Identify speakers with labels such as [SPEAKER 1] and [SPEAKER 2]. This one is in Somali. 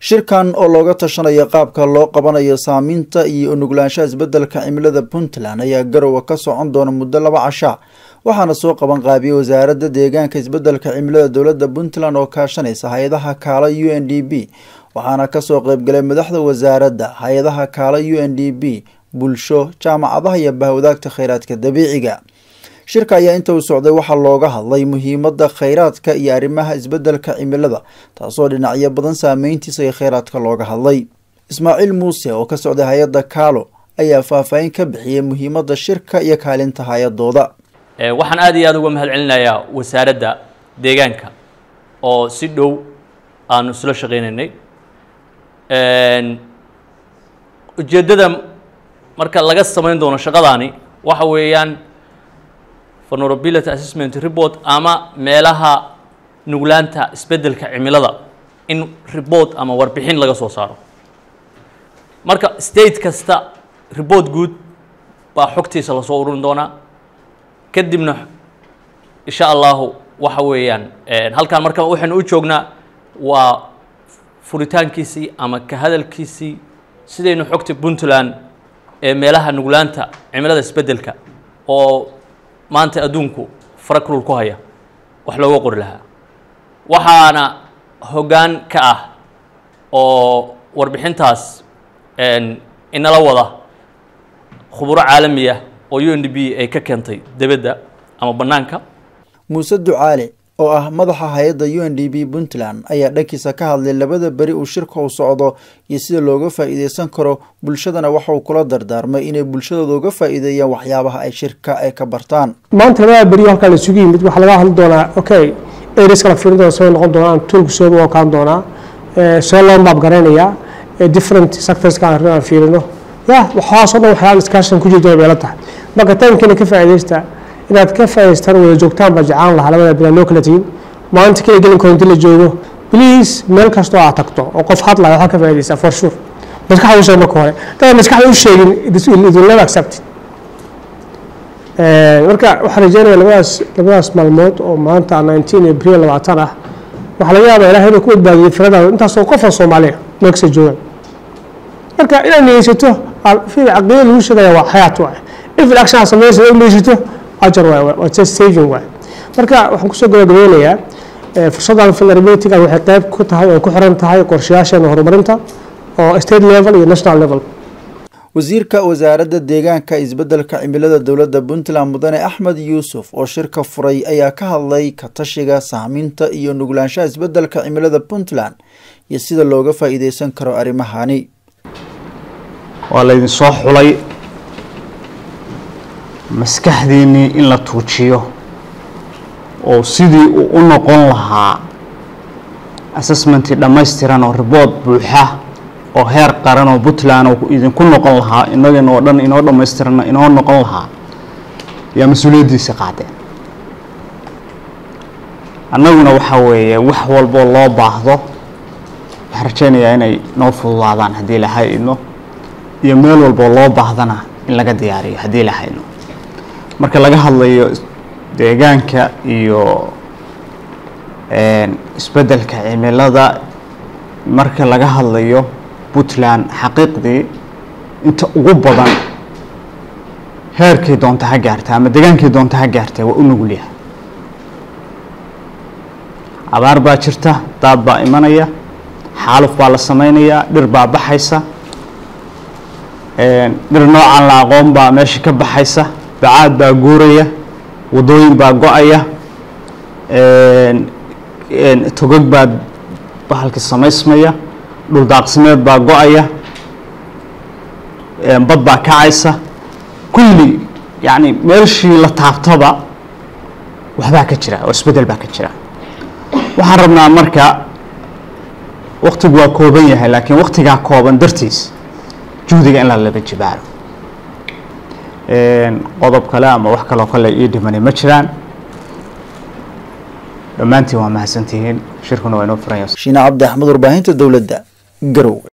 [SPEAKER 1] shirkan oo looga tashanayo qaabka loo qabanayo saameynta iyo unuglaanshaha isbeddelka cimilada puntland ayaa garowa ka socon doona muddo laba casha waxaana soo qaban qaabiyey wasaaradda deegaanka isbeddelka cimilada dowladda puntland oo kaashanaysa hay-adaha kaala u n d b waxaana kasoo qeybgalay madaxda wasaaradda hay-adaha kaala u n d b bulsho jaamacadaha iyo bahwadaagta kheyraadka dabiiciga shirka ayaa inta uu socday waxaa looga hadlay muhiimada kheyraadka iyo arrimaha isbeddelka cimilada taasoo dhinacyo badan saameyntiisa iyo kheyraadka looga hadlay ismaaciil muuse oo ka socday hay-adda kaalo ayaa faahfaahin ka bixiyey muhiimada shirka iyo kaalinta hay-adooda
[SPEAKER 2] waxaan aada iyo aada uga mahad celinayaa wasaaradda deegaanka oo si dhow aanu isla shaqeynaynay ujeeddada marka laga samayn doono shaqadaani waxa weeyaan vulnerability assessment report ama meelaha nuglaanta isbeddelka cimilada in report ama warbixin laga soo saaro marka state kasta report guud baa xogtiisa lasoo ururin doonaa kadibna insha allahu waxa weeyaan halkaan marka waxaynu u joognaa waa furitaankiisii ama ka hadalkiisii sidaynu xogta puntland ee meelaha nuglaanta cimilada isbeddelka oo maanta adduunku farakulul ku haya wax looga qori lahaa waxaana hoggaan ka ah oo warbixintaas inala wada khuburo caalamiya oo u n d b ay ka keentay debedda ama bannaanka
[SPEAKER 1] muuse ducaale oo ah madaxa hay-adda u n d b puntland ayaa dhankiisa ka hadlay labada beri uu shirka u socdo iyo sida looga faa-iideysan karo bulshadana waxa uu kula dardaarmay inay bulshadooda uga faa-iideeyaan waxyaabaha ay shirka ay ka bartaan
[SPEAKER 3] maanta labada beri halkaa la isugu yimid waxaa laga hadli doonaa okay areas kala fiirin doona soo noqon doonaan toolku soo okaan doonaa see loo maab garaynayaa different sectorska aan fiirino ya waxaasoo dhan waxyaala discussion ku jirta bay la tahay marka taimkiina ka faa-ideysta inaad ka faa'idaystaan wada joogtaan baa jecaan lahaa labada bilaad loo kala tihin maalinta kala gelin koonti la joogo please meel kastoo aad tagto oo qof hadlaya waxaa ka faa'iidaysaa for sure maskaxda u sheeg marka hore dada maskaxda u sheegin it will never accept marka waxaan rajeynaya labadaas labadaas maalmood oo maanta nineteen april labaatan ah waxaa laga yaabaa ilahay inuu ku badbaadiyay firadaada intaasoo qof oo soomaaliya meel kasta joogaan marka inaad niyeysato caqiida lagu sheegaya waa xayaat waay if action aad sameynaysa u niyeysato ajar waay waa just saving waay marka waxaan kusoo gabagabeynayaa fursaddan vulnerabilityga waxay qayb ku tahay oo ku xiran tahay qorshayaasheena horumarinta oo state level iyo national level
[SPEAKER 1] wasiirka wasaaradda deegaanka isbeddelka cimilada dowladda puntland mudane axmed yuusuf oo shirka furay ayaa ka hadlay ka tashiga saameynta iyo nuglaanshaha isbeddelka cimilada puntland iyo sida looga faa-iideysan karo arrimahani
[SPEAKER 4] waa laydin soo xulay maskaxdiinnii in la tuujiyo oo sidii uu u noqon lahaa assessmentii dhammaystiran oo ribood buuxa oo heer qaran oo puntland oo idinku noqon lahaa inagana oo dhan inoo dhammaystiranna inoo noqon lahaa yaa mas-uuliyaddiisa qaadeen annaguna waxaa weeye wax walboo loo baahdo waxaan rajaynayaa inay noo fududaadaan haddii la hay-idno iyo meel walboo loo baahdana in laga diyaariyo haddii la hayno marka laga hadlayo deegaanka iyo isbeddelka cimilada marka laga hadlayo puntland xaqiiqdii inta ugu badan heerkii doonta ha gaarta ama degaankii doonta ha gaartay waa u nugulyahay abaar baa jirta daad baa imanaya xaaluf baa la sameynayaa dhir baa baxaysa dhir noocan la aqoon baa meesha ka baxaysa bacaad baa guuraya wadooyin baa go-aya togog baa bahalka samaysmaya dhul daaqsimeed baa go-aya bad baa kacaysa kulli yacni meeshii la taabtaba waxbaa ka jira oo isbeddel baa ka jira waxaan rabnaa marka waktigu waa kooban yahay laakiin waktigaa kooban dartiis juhdiga in la laba jibaaro qodob kale ama wax kaloo kale ii dhimani ma jiraan dhammaantiin waa mahadsantihiin shirkuna waa inoo furan
[SPEAKER 1] shiine cabdi axmed warbaahinta dowladda garow